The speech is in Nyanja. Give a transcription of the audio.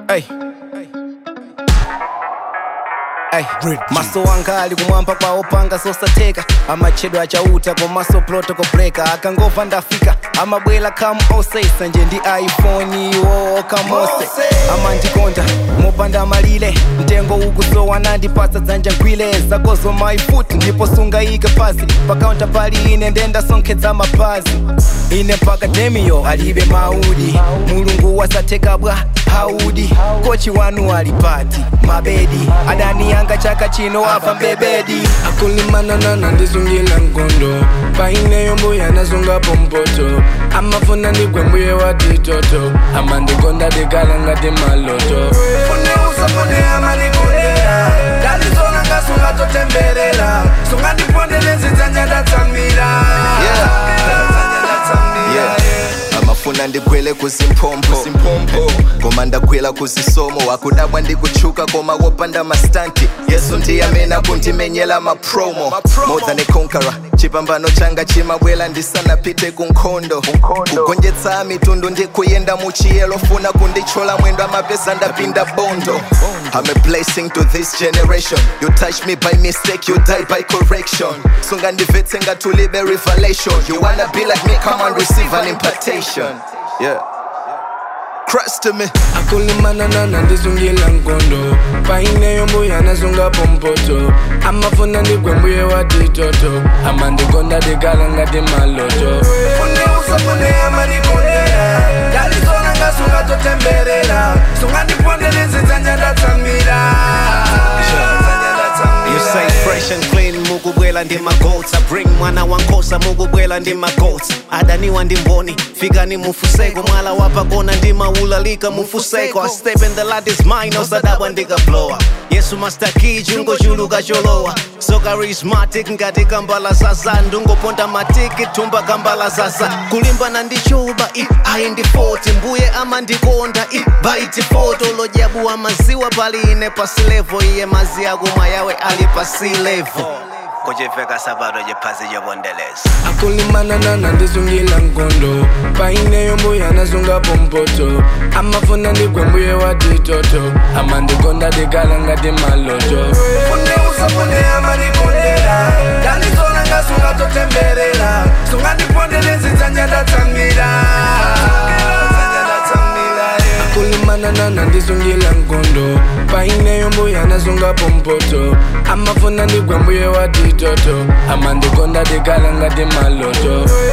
Hey. Ay, maso anga ali kumwamba kwawo panga sosatheka amachedwa achauta komaso protocol breaker akangova ndafika amabwela kam osesa nje ndi iphone iwo kamose amandikonda mopanda malile mtengo ukusowa nandipasa dzanja ngwile zakozo maifuti ndipo sungayike pasi pakaunta pali ine ndenda sonkhetsa mapazi ine mpaka demiyo alibe maudi mulungu wasatheka bwa haudi kochi wanu alipati mabedi adani yanga chaka chino afa mbebedi akulimanana ndizungila nkondo paineyo mbuya nazungapo mpoto amafuna ndigwe mbuye watitoto amandikonda dikala ngati maloto fune usafune amanikondera ndalizona ngasungatotembelera sungandipondelezizanya ndatsamira amafuna ndigwele kuzimpompo koma ndagwela kuzisomo wakudabwa ndikuchuka koma wopanda mastanti yesu ndiyamena kundimenyela mapromo more than a conqueror chipambano changa chimabwela ndisanapite kunkhondo kugonjetsa mitundu ndikuyenda muchiyelo funa kundichola mwendo amapesa ndapinda bondo I'm a blessing to this generation. You touch me by mistake, you die by correction. Sungandivetse ngatulibe revelation. You wanna be like me, come and receive an impartation. Yeah. Christ to me. akulimanana ndizungila nkondo paineyo mbuya nazungapo mpoto amafuna ndigwe mbuye watitoto amandikonda dikala ngati maloto fune usafune amanikondera ndalizona ngasungatotembelera sungandipondelezizanya ndatsamira You say fresh and clean mukubwela ndi magoats I bring mwana wankosa mukubwela ndi magoats adaniwa ndi mboni fikani mufuseko mwala wapakona ndi maulalika mufuseko I step in the light is mine osadabwa ndikablowa yesu master key chungo chuluka cholowa so charismatic ngati kambala sasa ndungoponda matiki thumba kambala sasa kulimbana ndi chuba i ayi ndi 40 mbuye amandikonda i baiti foto lodyabu amaziwa pali ine pasi level iye mazi akumwa yawe ali pasi level kuchiveka sabato chiphazi chobondeleza akulimanana ndizungila nkondo paineyo mbuya nazungapo mpoto amafuna ndigwe mbuye watitoto amandikonda dikala ngati maloto fune usafune amanikondera ndalizona ngasungatotembelera sungandipondelezizanya ndatsamira akulimanana ndizungila nkondo paineyo mbuya nazungapo mpoto amafuna ndigwe mbuye watitoto amandikonda dikala ngati maloto